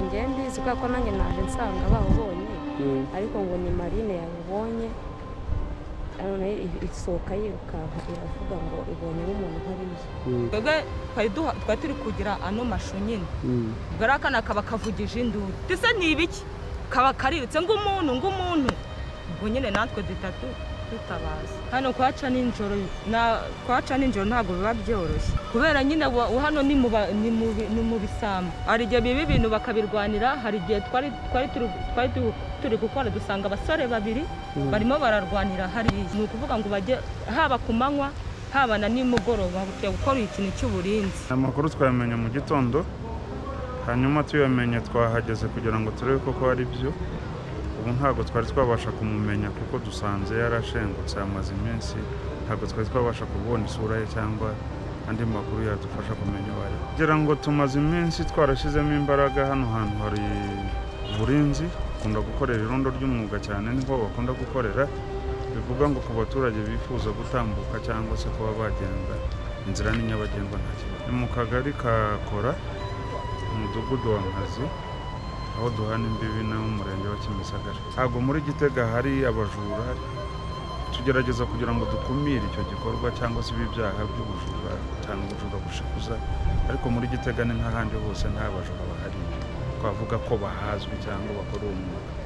kubera ko nanjye naje nsanga bawubonye ariko ngo ni marine yabibonye none isohoka yirukanka iravuga ngo ibonye n'umuntu nk'uriya twebwe twari duha- twari turi kugira ano mashu nyine ubwo rero akana kaba kavugije induru ndetse ni ibiki kaba karirutse ng'umuntu ng'umuntu ubwo nyine natwe dutatu dutabaza hano kuhaca nijoro na kuhaca nijoro ntabwo biba byoroshye kubera nyine wa- wa hano ni mu ba- ni mu bi- ni mu bisambu hari igihe biba ibintu bakabirwanira hari igihe twari twari turi- twari tu- turi gukora dusanga abasore babiri barimo bararwanira hariya ni ukuvuga ngo bajye haba ku manywa haba na nimugoroba bakwiye gukora ikintu cy'uburinzi amakuru twayamenya mu gitondo hanyuma tuyamenye twahageze kugira ngo turebe koko ari byo ubu ntabwo twari twabasha kumumenya kuko dusanze yarashengutse amaze iminsi ntabwo twari twabasha kubona isura ye cyangwa andi makuru yadufasha kumenya uwo ari we. kugira ngo tumaze iminsi twarashyizemo imbaraga hano hantu hari uburinzi bakunda gukorera irondo ry'umwuga cyane niho bakunda gukorera bivuga ngo ku baturage bifuza gutambuka cyangwa se kuba bagenda inzira ni nyabagendwa nta kibazo ni mu kagari ka kora umudugudu wa nkazi aho duhana imbibi n'umurenge wa kimisagara ntabwo muri gitega hari abajura tugerageza kugira ngo dukumire icyo gikorwa cyangwa se ibi byaha by'ubujura cyane ubujura bushikuza ariko muri gitega ni nk'ahandi hose nta bajura bahari twavuga ko bahazwi cyangwa bakora uwo mwuga